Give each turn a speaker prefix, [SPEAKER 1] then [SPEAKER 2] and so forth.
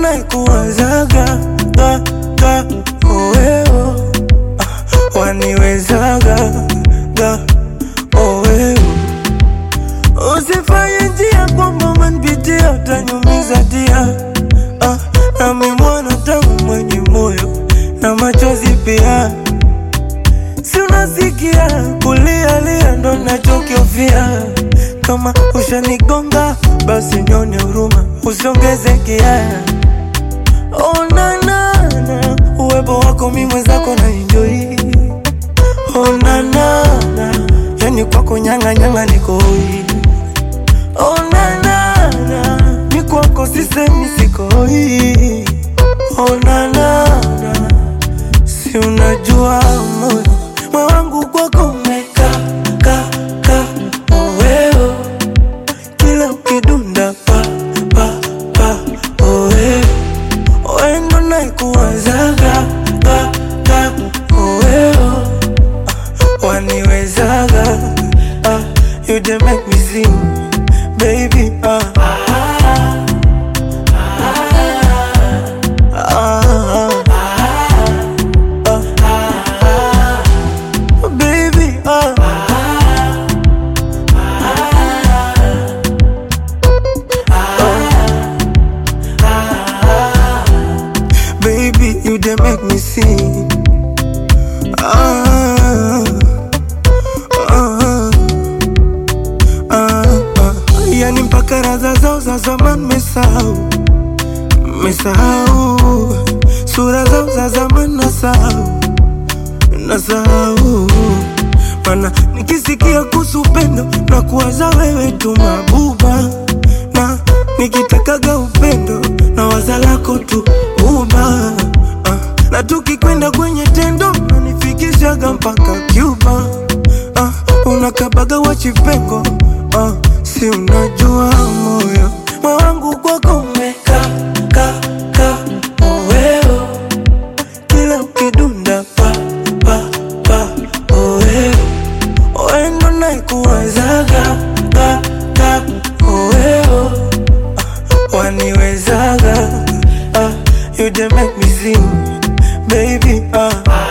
[SPEAKER 1] naikuwazaga ga ga oweo ah, waniwezaga ga oweo usifanye njia kwamba manpitia utanyumiza dia ah, nami mwana tangu mwenye moyo na machozi pia si unasikia kulialia ndo nachokiofia kama ushanigonga basi nyone huruma usiongeze kia onanana uwepo wako mi mwenzako na enjoi onanana yani kwako nyang'anyanga nikoi onanana mi kwako sisemi sikoi onanana si unajua moyo moyo wangu kwako umeka ka ka oweo kila ukidunda pa pa pa oweo wendo naikuwazaga ga ga oweo ah, waniwezaga ah, you dey make me sing baby ah. Ah, ah, ah, baby, ah. Baby, you dey make me sing. Ah, ah, ah, ah. Yani mpaka raza zao za zamani mesahau, mesahau sura zao za zamani nasahau, nasahau mana nikisikia kuhusu upendo na kuwaza wewe tu mabuba, na nikitakaga upendo na waza lako tu uba ah, na tukikwenda kwenye tendo nanifikishaga mpaka Cuba ah, unakabaga wachipengo ah, si unajua moyo moyo wangu kwako umeka ka ka oweo kila ukidunda pa pa pa oweo wendo naikuwazaga ga ga oweo ah, waniwezaga ah, you dey make me sing baby ah.